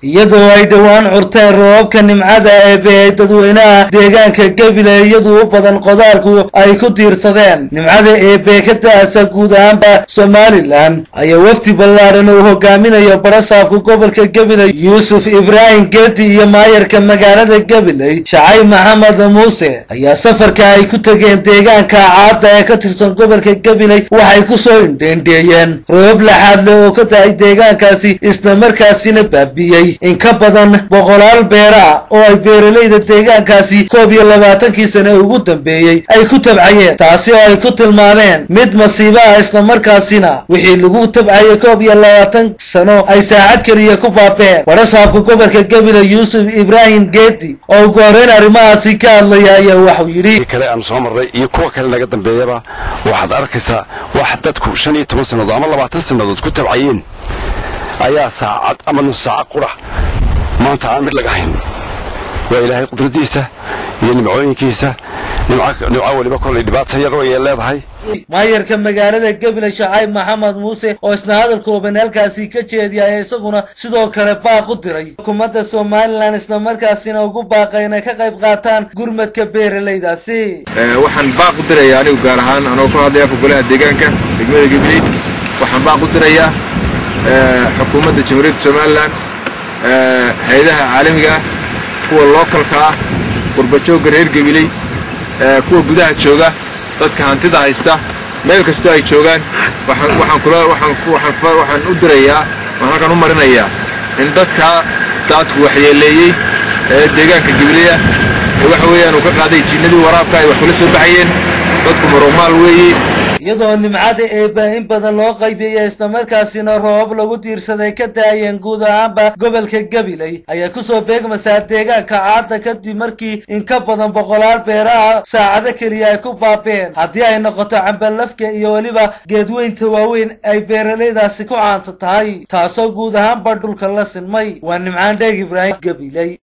iyadoo ay dhowaan curteen roobabka nimcada eebe ay dadweynaha deegaanka gebile iyadu u badan qodaalku ay ku tiirsadeen nimcada eebe ka da-asa guud ahaanba somalilan ayaa wafdi ballaaran uu hogaaminayo barasaabka gobolka gabiley yuusuf ibraahim geedi iyo maayarka magaalada gabiley shacay maxamed muuse ayaa safarka ay ku tegeen deegaanka caada ee ka tirsan gobolka gabiley waxay kusoo indheendheeyeen roobab laxaad leh oo ka da-ay deegaankaasi islamarkaasina baabiyey in ka badan boqolaal beera oo ay beeralayda deegaankaasi koob iyo labaatankii sane ugu dambeeyey ay ku tabcayeen taasi oo ay ku tilmaameen mid masiibo ah islamarkaasina wixii lagu tabcayay koob iyo labaatan sano ay saacad keliya ku baabeen barasaabka gobolka gabiley yuusuf ibraahim geedi oo ugu horeyn arrimahaasi ka hadlaya ayaa waxuu yidhi kale aan soo marray iyo kuwa kale naga dambeeyaba waxaad arkaysaa wax dadku shan iyo toban sannadood ama labaatan sannadood ku tabcayeen ayaa saacad ama nus saaca qura maanta aan mid laga hayn waa ilaahay qudradiisa iyo nimcooyinkiisa nimco weliba kolay dhibaata yar ayay leedahay maayarka magaalada gabiley shacayb maxamed muuse oo isna hadal kooban halkaasi ka jeediyay isaguna sidoo kale baaq u diray xukuumadda somalilan islamarkaasina ugu baaqay inay ka qayb qaataan gurmadka beeralaydaasi waxaan baaq u dirayaa anigu gaar ahaan anoo ku hadlaya afka golaha deegaanka degmada gabiley waxaan baaq u dirayaa xukuumadda jamhuuriyadda somalilan hay-adaha caalamiga ah kuwa lookalka ah qurbajoogga reer gabiley kuwa gudaha jooga dadka hantida haysta meel kastoo ay joogaan waxaan u dirayaa waan halkan u marinayaa in dadka daadku waxyeeleeyey ee deegaanka gabileya ee waxa weeyaan uu ka qaaday jinnadii waraabka ay wax kula soo baxayeen dadku marumaal weeye iyadoo nimcada eeba in badan loo qaybiyey islamarkaasina roobab lagu tiirsaday ka daayeen guud ahaanba gobolka gabiley ayaa kusoo beegmasaa deegaanka caada kadib markii in ka badan boqolaal beeraha saacado keliya ay ku baabeen haddii ay noqoto cambalafka iyo weliba geedweynta waaweyn ay beeralaydaasi ku caanta tahay taasoo guud ahaanba dhulka la sinmay waa nimcaan dheeg ibraahim gabiley